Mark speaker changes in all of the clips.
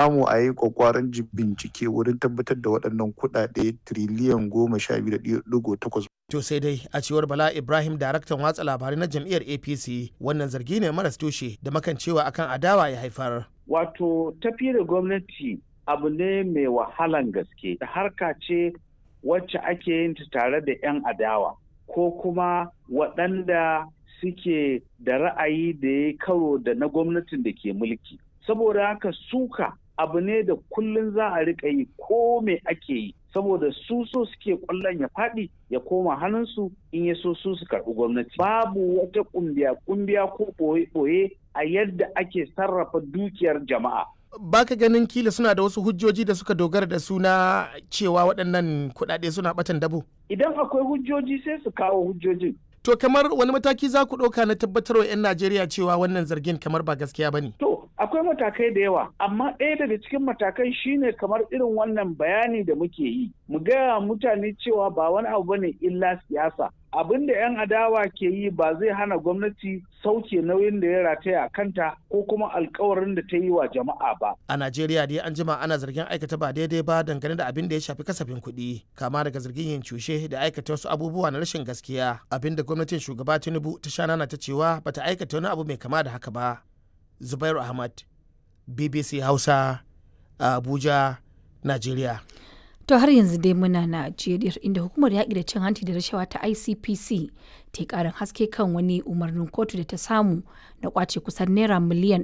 Speaker 1: samu a yi kwakwaran bincike wurin tabbatar da waɗannan kuɗaɗe tiriliyan goma sha biyu da ɗigo takwas
Speaker 2: To sai dai a cewar Bala Ibrahim daraktan watsa labarai na jam'iyyar APC wannan zargi ne maras tushe da makancewa akan adawa ya haifar.
Speaker 3: Wato tafi da gwamnati abu ne mai wahalan gaske harka ce wacce ake yin ta tare da 'yan adawa ko kuma waɗanda suke da ra'ayi da ya karo da na gwamnatin da ke mulki. Saboda haka suka abu ne da kullum za a riƙa yi ko me ake yi. saboda su so suke kwallon ya faɗi ya koma hannunsu in ya so su su karɓi gwamnati babu wata ƙumbiya ƙumbiya ko ɓoye-ɓoye a yadda ake sarrafa dukiyar jama'a
Speaker 2: baka ganin kila suna da wasu hujjoji da suka dogara da suna cewa waɗannan kuɗaɗe suna ɓatan dabo
Speaker 3: idan akwai hujjoji sai su kawo hujjojin
Speaker 2: to kamar wani mataki za ku ɗauka na tabbatarwa 'yan najeriya cewa wannan zargin kamar ba gaskiya ba ne
Speaker 3: to akwai matakai da yawa amma ɗaya daga cikin matakan shine kamar irin wannan bayani da muke yi mu gaya mutane cewa ba wani abu bane illa siyasa abin da 'yan adawa ke yi ba zai hana gwamnati sauke nauyin da ya rataya a kanta ko kuma alkawarin da ta yi wa jama'a ba.
Speaker 2: A Najeriya dai an jima ana zargin aikata ba daidai ba dangane da abin da ya shafi kasafin kuɗi kama daga zargin yin cushe da aikata wasu abubuwa na rashin gaskiya abin da gwamnatin shugaba Tinubu ta sha nana ta cewa bata aikata wani abu mai kama da haka ba. Zubairu Ahmad, BBC Hausa, Abuja, Najeriya.
Speaker 4: To har yanzu dai muna Najeriya inda hukumar yaƙi da cin hanci da rashawa ta ICPC ta yi ƙarin haske kan wani umarnin kotu da ta samu na kwace kusan naira miliyan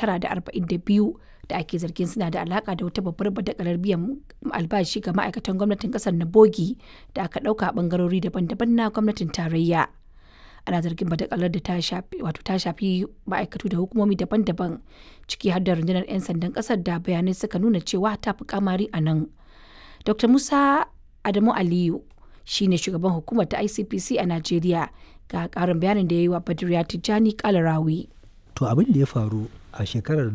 Speaker 4: 942 da ake zargin suna da alaka da wata babbar badakalar biyan albashi ga ma'aikatan gwamnatin ƙasar na bogi da aka ɗauka a ɓangarori daban-daban na gwamnatin tarayya. ana zargin badakalar da ta shafi wato ta shafi ma'aikatu da hukumomi daban-daban ciki har da rundunar 'yan sandan ƙasar da bayanai suka nuna cewa ta fi kamari a nan. Dr. Musa Adamu Aliyu shi ne shugaban hukumar ta ICPC a Najeriya ga karin bayanin da ya yi wa Badriya Tijjani Kalarawi.
Speaker 5: To abin da ya faru a shekarar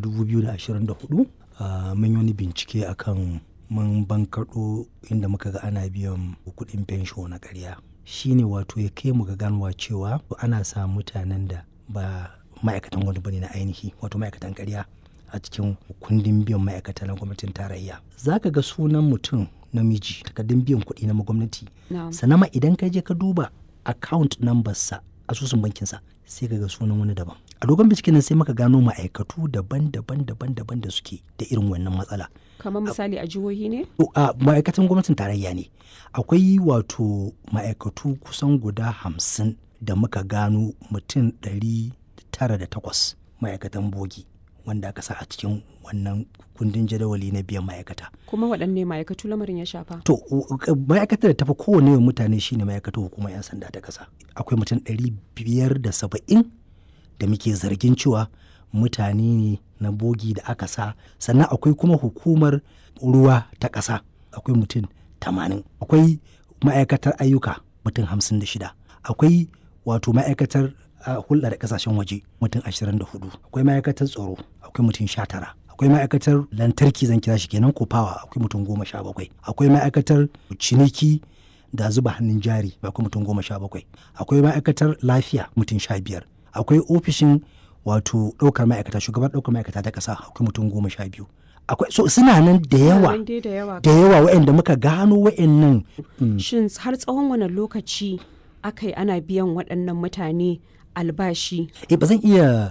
Speaker 5: 2024 mun yi wani bincike akan mun bankaɗo inda muka ga ana biyan kuɗin fensho na ƙarya. Shi ne wato ya kai mu ga ganuwa cewa ana sa mutanen da ba ma'aikatan wani bane na ainihi wato ma'aikatan ƙarya. a cikin kundin biyan ma'aikata na gwamnatin tarayya za ka ga sunan mutum namiji takardun biyan kuɗi na gwamnati sannan ma idan ka je ka duba account number sa asusun bankinsa sai ka ga sunan wani daban a dogon binciken nan sai muka gano ma'aikatu daban-daban daban-daban da suke da irin wannan matsala
Speaker 6: kamar misali a jihohi ne
Speaker 5: a ma'aikatan gwamnatin tarayya ne akwai wato ma'aikatu kusan guda hamsin da muka gano mutum ɗari tara da takwas ma'aikatan bogi wanda aka sa a cikin wannan kundin jadawali na biyan ma'aikata.
Speaker 6: Kuma waɗanne ma'aikatu lamarin ya shafa?
Speaker 5: To, ma'aikatar da tafi kowane mutane shine ma'aikatar hukumar 'yan sanda ta ƙasa. Akwai mutum ɗari biyar da saba'in da muke zargin cewa mutane ne na bogi da aka sa sannan akwai kuma hukumar ruwa ta ƙasa akwai mutum tamanin akwai ma'aikatar ayyuka mutum hamsin da shida akwai wato ma'aikatar a hulɗa da kasashen waje mutum 24 akwai ma'aikatar tsaro akwai mutum 19 akwai ma'aikatar lantarki zan kira shi kenan ko fawa akwai mutum 17 akwai ma'aikatar ciniki da zuba hannun jari akwai mutum 17 akwai ma'aikatar lafiya mutum 15 akwai ofishin wato ɗaukar ma'aikata shugaban ɗaukar ma'aikata ta ƙasa akwai mutum 12 akwai so suna nan da yawa da yawa waɗanda muka gano waɗannan
Speaker 6: shin har tsawon wani lokaci aka yi ana biyan waɗannan mutane albashi.
Speaker 5: Eh ba zan iya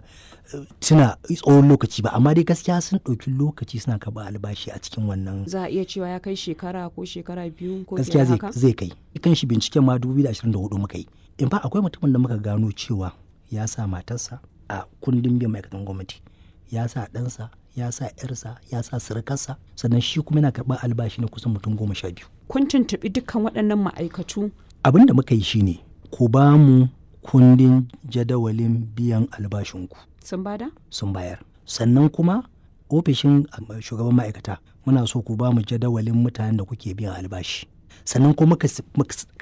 Speaker 5: tuna tsawon lokaci ba amma dai gaskiya sun ɗauki lokaci suna karɓa albashi a cikin wannan.
Speaker 6: Za a iya cewa ya kai shekara ko shekara biyu ko
Speaker 5: gaskiya zai, zai kai. Kan shi binciken ma 2024 muka yi. In ba akwai mutumin da muka gano cewa ya sa matarsa a kundin biyan ma'aikatan gwamnati. Ya sa ɗansa, ya sa ‘yarsa, ya sa surukarsa, sannan shi kuma yana karɓar albashi na kusan mutum goma sha biyu.
Speaker 6: Kun tuntuɓi dukkan waɗannan ma'aikatu?
Speaker 5: Abin da muka yi shine ku ba mu kundin jadawalin biyan albashinku.
Speaker 6: Sun bada?
Speaker 5: Sun bayar. Sannan kuma ofishin shugaban ma'aikata muna so ku ba mu jadawalin mutanen da kuke biyan albashi. Sannan kuma muka